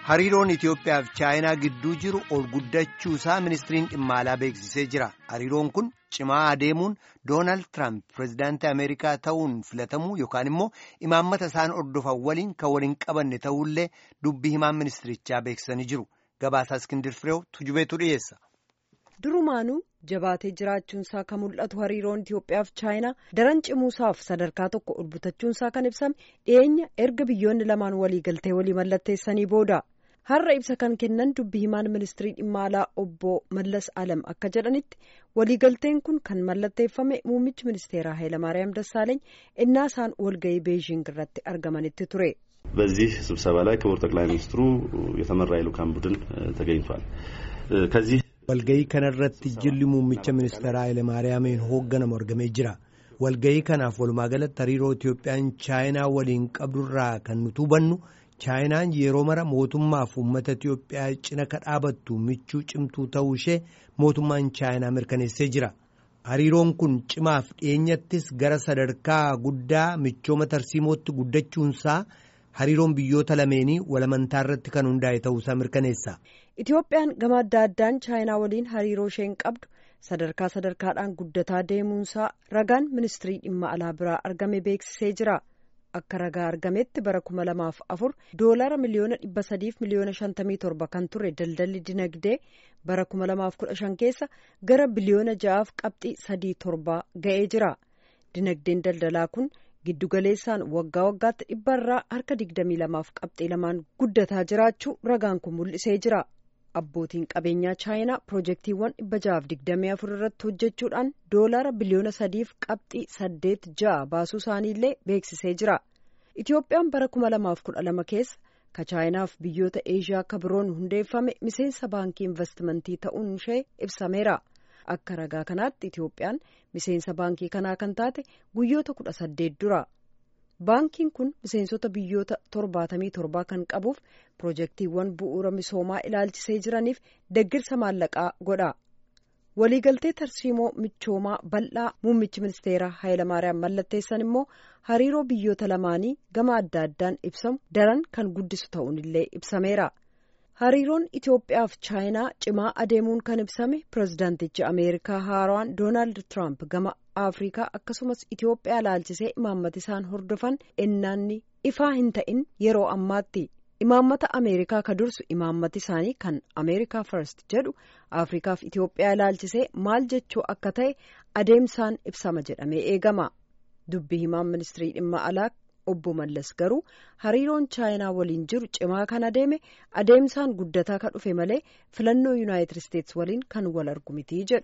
Hariiroon Itoophiyaa fi Chaayinaa gidduu jiru ol guddachuu isaa ministiriin dhimma alaa beeksisee jira. Hariiroon kun cimaa adeemuun Doonaald Tiraamp pirezidaantii Ameerikaa ta'uun filatamuu yookaan immoo imaammata isaan hordofan waliin kan waliin qabanne ta'ullee dubbii himaan ministirichaa beeksisanii jiru. Gabaasaa Iskindir Fireew tujubeetu dhiyeessa. Durumaanuu jabaatee jiraachuunsaa kan mul'atu hariiroon Itoophiyaa fi Chaayinaa daran cimuusaaf sadarkaa tokko ol butachuunsaa kan ibsame dhiyeenya erga biyyoonni lamaan waliigaltee walii mallatteessanii booda. Har'a ibsa kan kennan dubbii himaan ministirii dhimma alaa obbo Mallas Alam akka jedhanitti waliigalteen kun kan mallatteeffame muummichi ministeeraa Hayilamaariyaam Dassaaleeny innaa isaan walga'ii Beejiing irratti argamanitti ture. በዚህ ስብሰባ ላይ ክቡር ጠቅላይ ሚኒስትሩ የተመራ የልኡካን ቡድን ተገኝቷል። ከዚህ walga'ii kanarratti jilli muummicha ministeeraa Hayilamaariyaamiin hoogganamu argamee jira. Walga'ii kanaaf walumaa galatti hariiroo Itoophiyaan Chaayinaa waliin qabdurraa kan nuti hubannu Chaayinaan yeroo mara mootummaaf uummata Itoophiyaa cina ka dhaabattu michuu cimtuu ta'uu ishee mootummaan Chaayinaa mirkaneessee jira. Hariiroon kun cimaaf dhiyeenyattis gara sadarkaa guddaa michooma tarsiimootti guddachuunsaa hariiroon biyyoota lameenii walamantaa irratti kan hundaa'e ta'uusaa mirkaneessa. Itoophiyaan gama adda addaan Chaayinaa waliin hariiroo isheen qabdu sadarkaa sadarkaadhaan guddataa deemuunsaa ragaan ministirii dhimma alaa biraa argame beeksisee jira. Akka ragaa argametti bara kuma lamaaf afur doolara miliyoona dhibba sadiif miliyoona shantamii torba kan ture daldalli dinagdee bara kuma lamaaf kudha shan keessa gara biliyoona ja'aaf qabxii sadii torbaa ga'ee jira. Dinagdeen daldalaa kun giddugaleessaan waggaa waggaatti dhibbarraa harka digdamii lamaaf qabxii lamaan guddataa jiraachuu ragaan kun mul'isee jira. Abbootiin qabeenyaa chaayinaa piroojeektiiwwan dhibba ja'aaf digdamii afur irratti hojjechuudhaan doolara biliyoona sadiif qabxii saddeet ja'a baasuu isaaniillee beeksisee jira. Itoophiyaan bara kuma lamaaf kudha lama keessa ka chaayinaaf biyyoota eeshiyaa akka biroon hundeeffame miseensa baankii investimentii ta'uun ishee ibsameera. Akka ragaa kanaatti Itoophiyaan miseensa baankii kanaa kan taate guyyoota kudha saddeet dura. Baankiin kun miseensota biyyoota torbaatamii torbaa kan qabuuf piroojeektiiwwan bu'uura misoomaa ilaalchisee jiraniif deggirsa maallaqaa godha. Waliigaltee tarsiimoo michoomaa bal'aa muummichi ministeeraa Hayilamaariyaam mallatteessan immoo hariiroo biyyoota lamaanii gama adda addaan ibsamu daran kan guddisu ta'uun illee ibsameera. Hariiroon Itoophiyaa fi Chaayinaa cimaa adeemuun kan ibsame pirezidaantichi Ameerikaa haaraan Doonaald Tiraamp gama Afrikaa akkasumas Itoophiyaa ilaalchisee imaammata isaan hordofan ennaanni ifaa hin ta'in yeroo ammaatti. Imaammata Ameerikaa ka dursu imaammati isaanii kan Ameerikaa First jedhu Afrikaa fi Itoophiyaa ilaalchisee maal jechuu akka ta'e adeemsaan ibsama jedhamee eegama. Dubbi himaan ministirii dhimma alaa obbo Mallas garuu hariiroon Chaayinaa waliin jiru cimaa kan adeeme adeemsaan guddataa kan dhufe malee filannoo Yuunaayitid Isteetsi waliin kan wal argu mitii jedhu.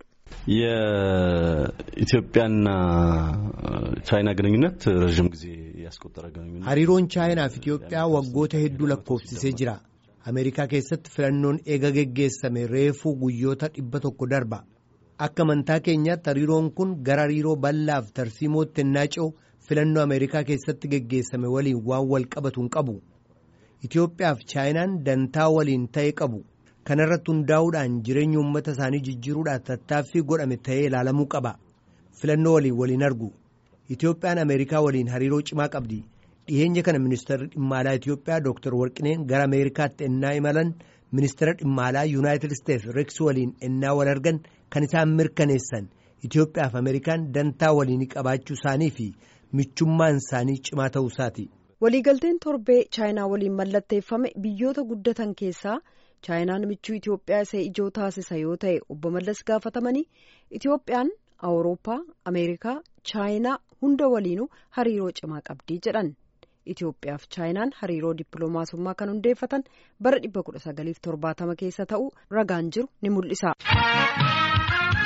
የኢትዮጵያና ቻይና ግንኙነት ረዥም ጊዜ ያስቆጠረ ግንኙነት hariiroon chaayinaa fi Itoophiyaa waggoota hedduu lakkoofsisee jira. Ameerikaa keessatti filannoon eega geggeessame reefuu guyyoota dhibba tokko darba. Akka amantaa keenyaatti hariiroon kun gara hariiroo bal'aaf tarsiimootti ennaa ce'u filannoo Ameerikaa keessatti geggeessame waliin waan wal qabatu hin qabu. Itoophiyaa fi chaayinaan dantaa waliin ta'e qabu. Kana irratti hundaa'uudhaan jireenya uummata isaanii jijjiiruudhaaf tattaaffii godhame ta'ee ilaalamuu qaba. Filannoo waliin waliin argu. Itoophiyaan Ameerikaa waliin hariiroo cimaa qabdi. Dhiyeenya kana ministeerri dhimma alaa Itoophiyaa Dr. Warqineen gara Ameerikaatti ennaa imalan ministeera dhimma alaa Yuunaayitid Isteetsi Reeks waliin ennaa wal argan kan isaan mirkaneessan Itoophiyaa fi Ameerikaan dantaa waliin qabaachuu isaanii fi michummaan isaanii cimaa ta'uu isaati. Waliigalteen torbee Chaayinaa waliin mallatteeffame biyyoota guddatan keessaa Chaayinaan michuu Itoophiyaa isa ijoo taasisa yoo ta'e obbo Mallas gaafatamanii Itoophiyaan Awurooppaa, Ameerikaa, Chaayinaa hunda waliinuu hariiroo cimaa qabdii jedhan. Itoophiyaa fi Chaayinaan hariiroo dippiloomaasummaa kan hundeeffatan bara 1970 keessa ta'uu ragaan jiru ni mul'isa.